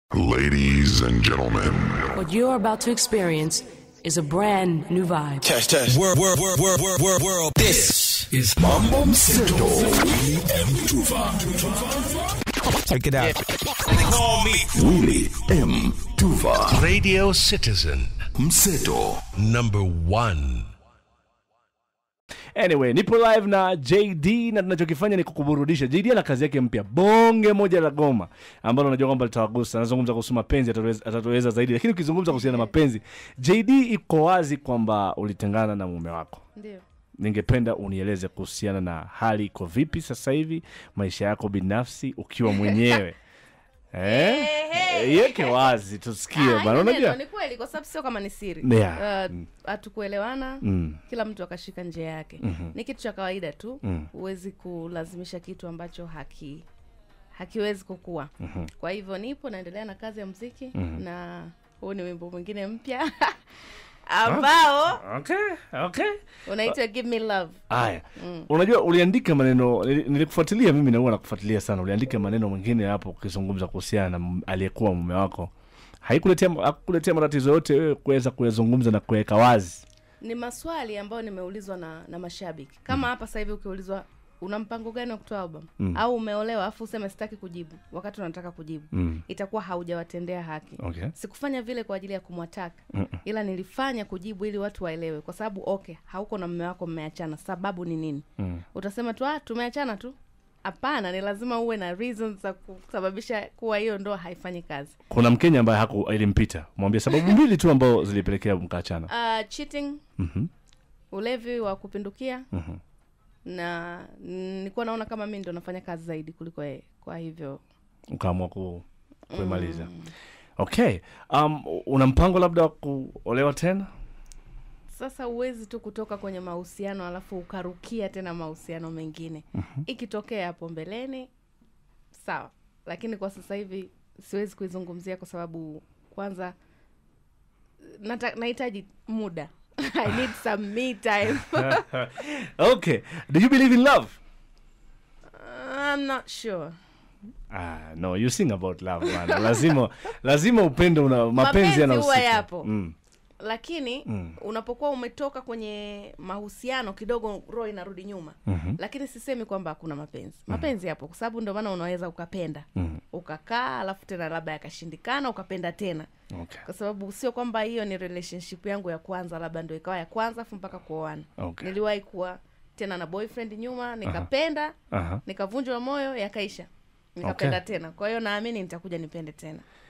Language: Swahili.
Ladies and gentlemen, What you're about to experience is a brand new vibe. Test, test. World, world, world, world, world, world, world. This is Mambo Mseto. M. Tuva. Check it out. Call me Willie M. Tuva Radio Citizen Mseto. number one. Anyway, nipo live na JD na tunachokifanya ni kukuburudisha. JD ana kazi yake mpya, bonge moja la goma ambalo najua kwamba litawagusa. Anazungumza kuhusu mapenzi, atatueleza- atatueleza zaidi, lakini ukizungumza kuhusiana na mapenzi, JD iko wazi kwamba ulitengana na mume wako. Ndio. Ningependa unieleze kuhusiana na hali iko vipi sasa hivi, maisha yako binafsi ukiwa mwenyewe eh? Yeke wazi tusikie Ah, bana, hilo unajua neno ni kweli kwa sababu sio kama ni siri. Yeah. Uh, hatukuelewana Mm. kila mtu akashika njia yake. Ni kitu cha kawaida tu. Huwezi kulazimisha kitu ambacho haki hakiwezi kukua. Kwa hivyo nipo naendelea na kazi ya muziki na huu ni wimbo mwingine mpya ambao okay, okay. unaitwa Give Me Love. Haya, unajua uliandika maneno, nili- nilikufuatilia mimi na huwa nakufuatilia sana. Uliandika maneno mengine hapo ukizungumza kuhusiana na m- aliyekuwa mume wako, haikuletea hakukuletea matatizo yote wewe kuweza kuyazungumza na kuweka wazi? Ni maswali ambayo nimeulizwa na, na mashabiki kama hapa sasa hivi ukiulizwa una mpango gani wa kutoa album au umeolewa afu useme sitaki kujibu wakati unataka kujibu Mm. itakuwa haujawatendea haki Okay. sikufanya vile kwa ajili ya kumwataka ila nilifanya kujibu ili watu waelewe kwa sababu okay hauko na mume wako mmeachana sababu ni nini Mm. utasema tu ah tumeachana tu hapana ni lazima uwe na reasons za kusababisha kuwa hiyo ndoa haifanyi kazi Kuna Mkenya ambaye haku ilimpita, mwambie sababu mbili tu ambao zilipelekea mkaachana. uh, cheating Mhm. ulevi wa kupindukia Mhm. na nilikuwa naona kama mi ndo nafanya kazi zaidi kuliko yeye kwa hivyo Ukaamua ku, kuimaliza. Okay. Um, una mpango labda wa kuolewa tena? sasa huwezi tu kutoka kwenye mahusiano alafu ukarukia tena mahusiano mengine ikitokea hapo mbeleni sawa lakini kwa sasa hivi siwezi kuizungumzia kwa sababu kwanza nata- nahitaji muda i need some me time Okay. Do you believe in love? i'm not sure Ah, no, you sing about love bana. Lazima lazima upendo una mapenzi Mapenzi yanahusika. huwa yapo. Mm. lakini Mm. unapokuwa umetoka kwenye mahusiano kidogo roho inarudi nyuma Mhm. lakini sisemi kwamba hakuna mapenzi mapenzi yapo kwa sababu ndio maana unaweza ukapenda Mhm. ukakaa alafu tena labda yakashindikana ukapenda tena Okay. kwa sababu sio kwamba hiyo ni relationship yangu ya kwanza labda ndo ikawa ya kwanza afu mpaka kuoana Okay. niliwahi kuwa tena na boyfriend nyuma nikapenda Aha. nikavunjwa moyo yakaisha nikapenda Okay. tena kwa hiyo naamini nitakuja nipende tena